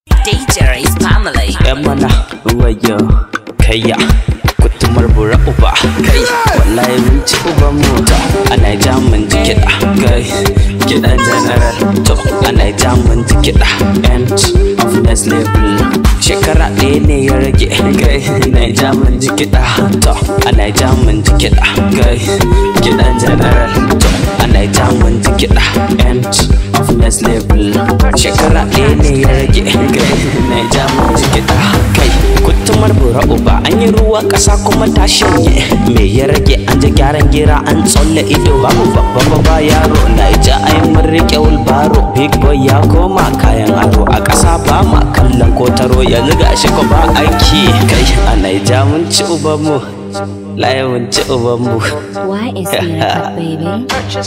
DJ is family. yan mana wayo kayya kutumar bura uba kai wallahi mun ci uban mota ana ja mun ji kiɗa kai kiɗan general to ana ja mun ji kiɗa end of next level shekara ɗaya ne ya rage kai na ja mun ji kiɗa to ana ja mun ji kiɗa kai kiɗan general to ana ja mun ji kiɗa end of next level shekara ɗaya ne ya rage kai na ja mun ji kiɗa kai kutumar bura uba an yi ruwa ƙasa kuma ta shanye me ya rage an ji gyaran gira an tsolle ido babu babba babba yaro na ija ai mun rike wulbaro big boy ya koma kayan aro a ƙasa ba ma kallon kotaro yanzu ga shi ko ba aiki kai a naija mun ci ubanmu laye mun ci ubanmu Why is there a baby?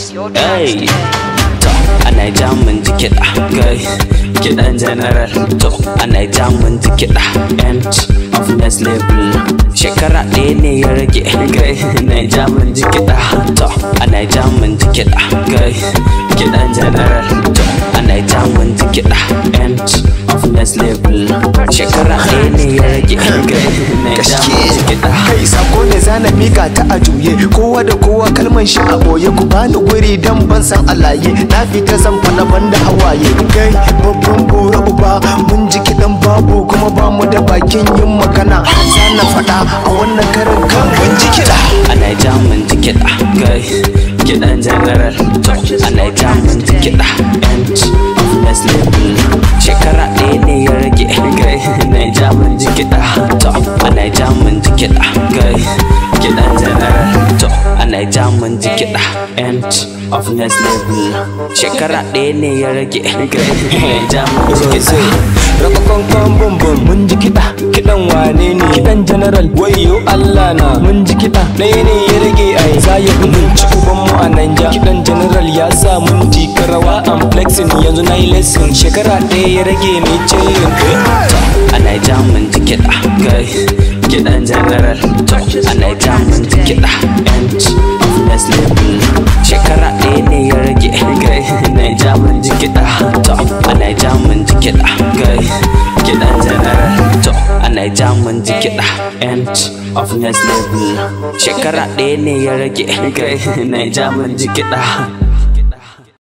Hey, to ana ja mun ji kiɗa kai kiɗan general to ana ja mun ji kiɗa end of next level shekara ɗaya ne ya rage kai na ja mun ji kiɗa to ana ja mun ji kiɗa kai kiɗan general to ana ja mun ji kiɗa end of next level shekara ɗaya ne ya rage kai na ja mun ji kiɗa kai sako ne zana mika ta a juye kowa da kowa kalman shi a boye ku bani guri dan ban san alaye na fita zan fada banda hawaye kai babban bura uba mun ji kidan babu kuma ba mu da bakin yin magana zana fada a wannan karin kan mun ji kida ana ja mun ji kiɗa kai kiɗan general to ana ja mun ji kiɗa end of next level shekara ɗaya ne ya rage kai na ja mun ji kiɗa to ana ja mun ji kiɗa kai kiɗan general to ana ja mun ji kiɗa end of next level shekara ɗaya ne ya rage kai na ja mun ji kiɗa Rakakon kan bumbum mun ji kiɗa kiɗan wane ne kiɗan general wayo Allah na mun ji kiɗa ɗaya ne ya rage ai za ya fi mun ci uban mu a Nanja kiɗan general ya sa mun tika rawa am flexing yanzu na yi lesson shekara ɗaya ya rage mai chillin ana ja mun ji kiɗa kai kiɗan general to ana ja mun ji kiɗa end of next level shekara ɗaya ne ya rage kai na ja mun ji kiɗa to ana ja mun ji kiɗa kai kiɗan general to ana ja mun ji kiɗa end of next level shekara ɗaya ne ya rage kai na ja mun ji kiɗa